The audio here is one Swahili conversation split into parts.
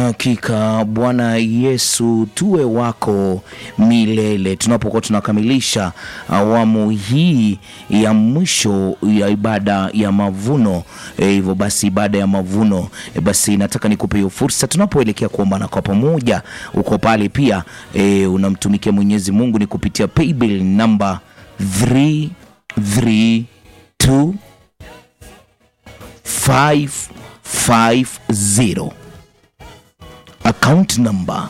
Hakika Bwana Yesu tuwe wako milele. Tunapokuwa tunakamilisha awamu hii ya mwisho ya ibada ya mavuno, hivyo e, basi ibada ya mavuno e, basi nataka nikupe hiyo fursa tunapoelekea kuombana kwa pamoja. Uko pale pia e, unamtumikia Mwenyezi Mungu ni kupitia paybill namba 332 550 account number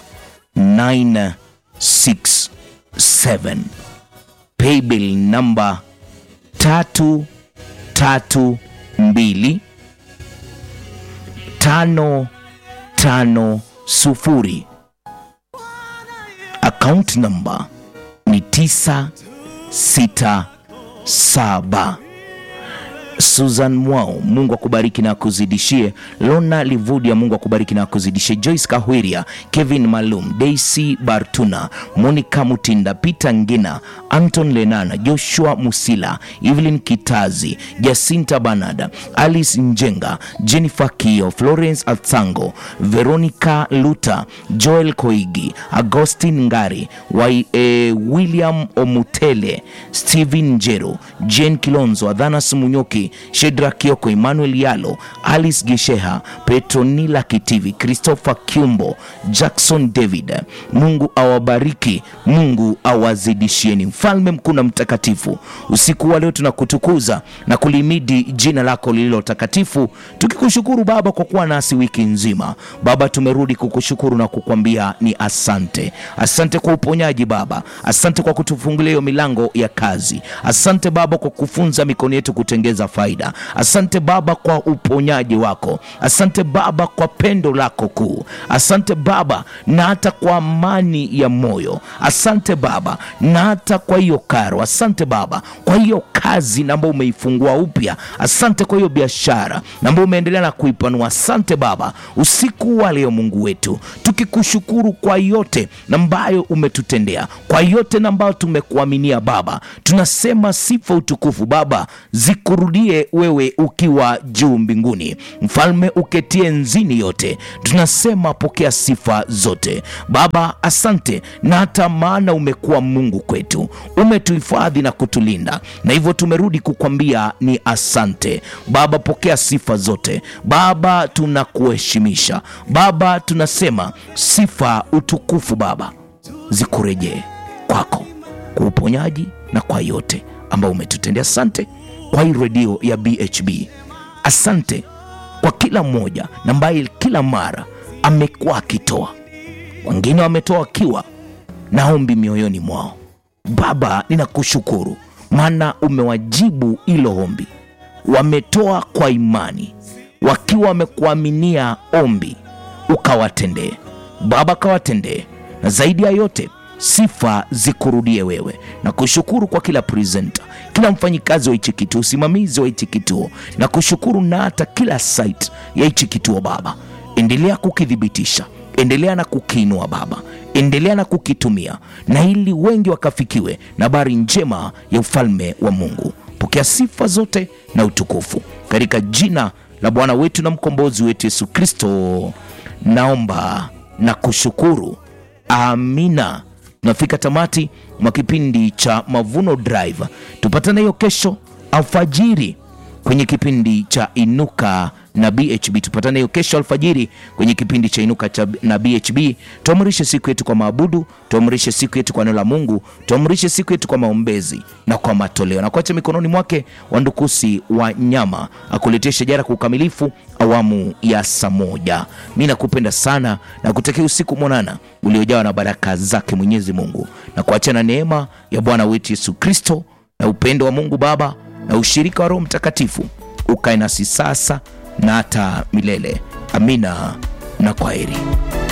967 paybill number tatu tatu mbili tano tano sufuri account number ni tisa sita saba Susan Mwao, Mungu akubariki na akuzidishie. Lona Livudia, Mungu akubariki na akuzidishie. Joyce Kahwiria, Kevin Malum, Daisy Bartuna, Monica Mutinda, Peter Ngina, Anton Lenana, Joshua Musila, Evelyn Kitazi, Jacinta Banada, Alice Njenga, Jennifer Kio, Florence Atsango, Veronica Luta, Joel Koigi, Agustin Ngari, Wai, eh, William Omutele, Steven Njero, Jane Kilonzo, Adhanas Munyoki Shedra Kioko, Emmanuel Yalo, Alice Gisheha, Petronila Kitivi, Christopher Kiumbo, Jackson David. Mungu awabariki, Mungu awazidishieni. Mfalme mkuu na mtakatifu, usiku wa leo tunakutukuza na kulimidi jina lako lililo takatifu, tukikushukuru Baba kwa kuwa nasi wiki nzima. Baba, tumerudi kukushukuru na kukwambia ni asante. Asante kwa uponyaji Baba, asante kwa kutufungulia hiyo milango ya kazi. Asante Baba kwa kufunza mikono yetu kutengeza faida. Asante Baba kwa uponyaji wako. Asante Baba kwa pendo lako kuu. Asante Baba na hata kwa amani ya moyo. Asante Baba na hata kwa hiyo karo. Asante Baba kwa hiyo kazi na ambayo umeifungua upya. Asante kwa hiyo biashara na ambayo umeendelea na kuipanua. Asante Baba usiku wa leo Mungu wetu, tukikushukuru kwa yote na ambayo umetutendea, kwa yote na ambayo tumekuaminia Baba, tunasema sifa utukufu Baba zikurudie wewe ukiwa juu mbinguni, mfalme uketie nzini yote, tunasema pokea sifa zote Baba. Asante na hata maana umekuwa Mungu kwetu, umetuhifadhi na kutulinda, na hivyo tumerudi kukwambia ni asante Baba. Pokea sifa zote Baba, tunakuheshimisha Baba, tunasema sifa utukufu Baba zikurejee kwako kwa uponyaji na kwa yote ambayo umetutendea. Asante kwa hii redio ya BHB. Asante kwa kila mmoja na ambaye kila mara amekuwa akitoa, wengine wametoa wakiwa na ombi mioyoni mwao. Baba, ninakushukuru maana umewajibu hilo ombi, wametoa kwa imani wakiwa wamekuaminia ombi, ukawatendee Baba, kawatendee na zaidi ya yote sifa zikurudie wewe, na kushukuru kwa kila presenter, kila mfanyikazi wa hichi kituo, usimamizi wa hichi kituo, na kushukuru na hata kila site ya hichi kituo Baba, endelea kukithibitisha, endelea na kukiinua Baba, endelea na kukitumia, na ili wengi wakafikiwe na habari njema ya ufalme wa Mungu. Pokea sifa zote na utukufu katika jina la Bwana wetu na mkombozi wetu Yesu Kristo, naomba na kushukuru. Amina. Tunafika tamati mwa kipindi cha Mavuno Drive. Tupatane hiyo kesho alfajiri kwenye kipindi cha Inuka na BHB. Tupatane hiyo kesho alfajiri kwenye kipindi cha Inuka cha na BHB. Tuamrishe siku yetu kwa maabudu, tuamrishe siku yetu kwa neno la Mungu, tuamrishe siku yetu kwa maombezi na kwa matoleo, na kuacha mikononi mwake Wandukusi wa nyama akuletea shajara kwa ukamilifu awamu ya saa moja. Mi nakupenda sana na kutakia usiku mwanana uliojawa na baraka zake Mwenyezi Mungu, na kuacha na neema ya Bwana wetu Yesu Kristo na upendo wa Mungu Baba na ushirika wa Roho Mtakatifu ukae nasi sasa na hata milele. Amina na kwaheri.